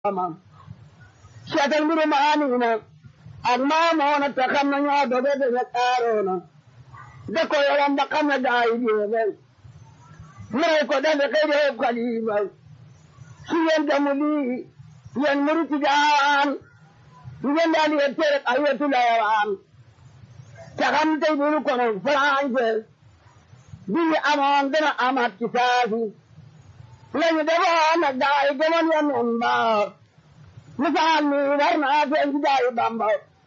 ama seetal mbiru maaniina ak maamoona te xam na ñoo doge dañu aaroona da ko yoram ba xam na gaa yi jeexal mu rey ko dafa xëy def xalifa su ngeen gamu lii yéen murit daan ngeen daal di tere ay wetu layawaan te xam tey bu ñu kono français bi ñu amoon dana amaat ci saasi lañu defoon nag gaa yi gëmoon ya noon mbaar misaal mi war naa feeñ ci gaa yi Bamba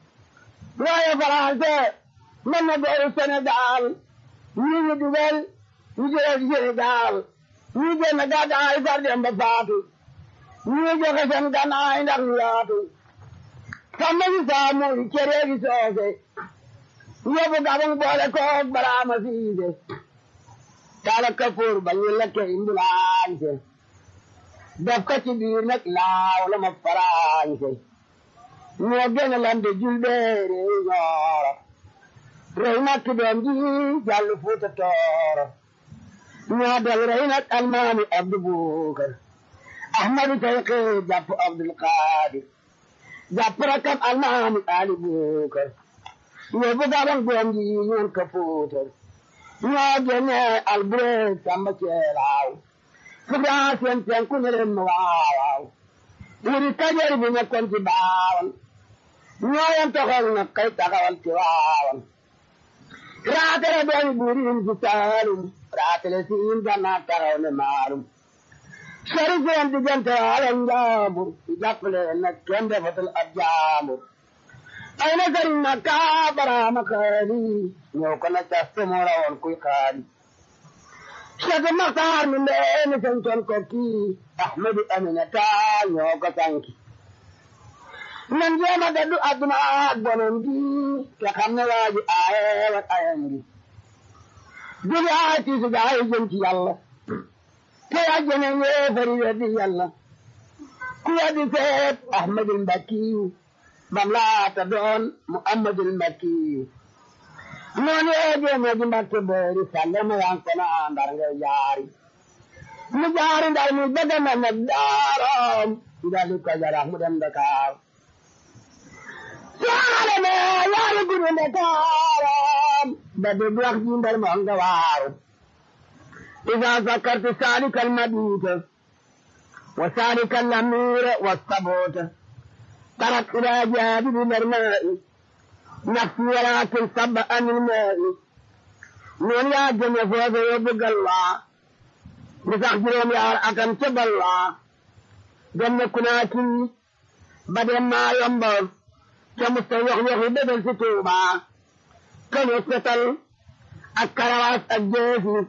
waaye français mën na gooru Sénégal ñi ñu dugal ñu jëlee ci Sénégal ñi génn gàddaay far dem ba faatu ñi joxe seen gannaay ndax ñu yaatu samba si saamuy cere gi soose yóbbu gabang boole koog baraama siise taala kafoor ba ñu lekke imbulaañse def ko ci biir nag laaw la ma faraañse ñoo gën a lante julbeere ñooro rey nag ki doom ji jàll fuuta tooro ñoo del rey nag almaami abdu buukar ahmadu tayqi jàpp abdul qaadir jàpp rakam almaami ali buukar yóbbu gabang doom ji ñoon ka fuutar ñoo génne albureeg samba ceelaaw fugaa seen penku ne leen ma waawaaw wuri kajoor bi nekkoon ci baawan ñoo yem toxal na kay taxawal ci waawan raatale doomi buuriin ci saalum raatale siin gannaa taxaw ne maalum sori seen diggante waala njaambur jàppale nag kenn defatul ab jaambur ay na sëriñ na kaa baraama xaali ñëw ko na caste moo rawoon kuy xaali Cheikh Maxtaar mi ndeeni santoon ko kii Ahmadu Aminata ñoo ko sanki nan jéema daddu adduna ak bonom gi te xam ne waa ji aaye wat ayam gi duli aay tiisu gaay jëm ci yàlla te àjjana yéefari weddi yàlla ku weddi seet Ahmadul Mbakkiyu bam laata doon Muhammadul Mbakkiyu noonu yee jéema ji Mbakke boori sàlle ma yan kono ndar nga jaari mu jaari ndar mu bëgg na nag daaram ndali ko jarax mu dem Dakar saale me yaari gudu Dakaram ba de wax ji ndar mo nga waaru إذا ذكرت سالك المبيت وسالك الأمير والصبوت ترك إلى جانب الماء نفسي ولكن صب عن الماء من يا جنة فوز يبقى الله بتخجرهم يا أكم تب الله جنة كناكي بدل ما ينبغ كمستويح يخي بدل ستوبة كم يستطل الكروات الجيسي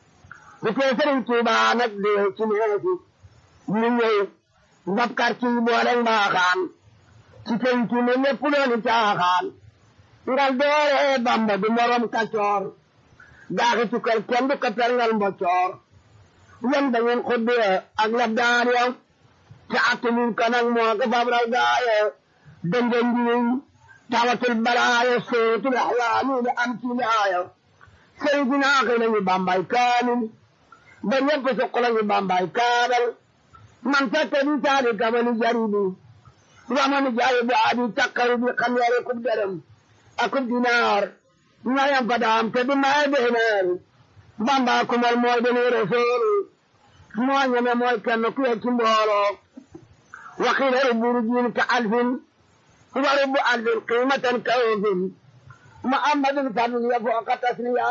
bu tee sëriñ Tuuba nag dee ci neefi ñu ñëw ndab quartier yi boole mbaaxaan ci penc mi ñëpp dooni caaxaan ngal doore Bamba du morom kacoor daaxi tukkal kenn du ko perngal mboccoor yan da ngeen xuddee ak lab daan ya te attunuñ ko nag moo ko fabral gaaye dënga njiwiñ tawatul balaaye sootul axlaami da am ci laaya sëriñ bi naaxi nañu Bambay kaamil ba ñëpp suq lañu Bambay kaabal man fekk di taali kabali jaribi ramani jaayi bu aadi takkari bi xam yare kub dërëm akub dinaar ñayam fa daam te di maye deeneer Bamba kumal mooy deni rasul moo ñeme mooy kenn ku ye ci mbooloo waxiila rubburu jiin ka alfin wa rubbu alfin qiimatan ka ofin muhammadun fadl ya fooqa tasniya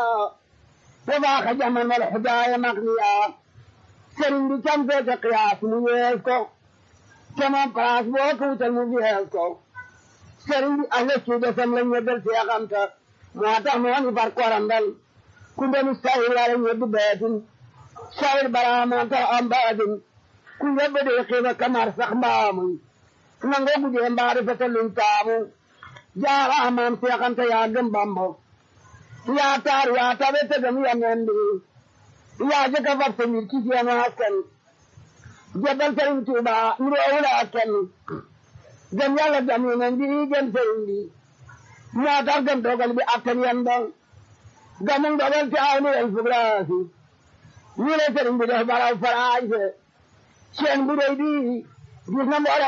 وباخ جمن الحدايا مغنيا سرين دي كم في قياس ميزكو كمان قراس بوكو تلمجيزكو سرين دي أهل السودة سملن يدل في أغمتا مواتا مواني فرق ورندل كنت مستعيل على يد بيت شاير براما تا أمباد كنت بدي قيمة كمار سخبامي نانغو بدي أمباري فتلن تامو جارا أمام سيقنتا ياغم بامبو yaa taar yaa tabe te gam ya nende yaa jëkka fab sa mbir ci seen askan jabal sëriñ Tuuba nuroowula askan gam yàlla gam yeneen bi gam sëriñ bi moo tax gam dogal bi attan yan ba gamu dogal te aw ni el fugraasi ñu ne sëriñ bi def baraw faraanse seen bu rëy bi gis na mboolem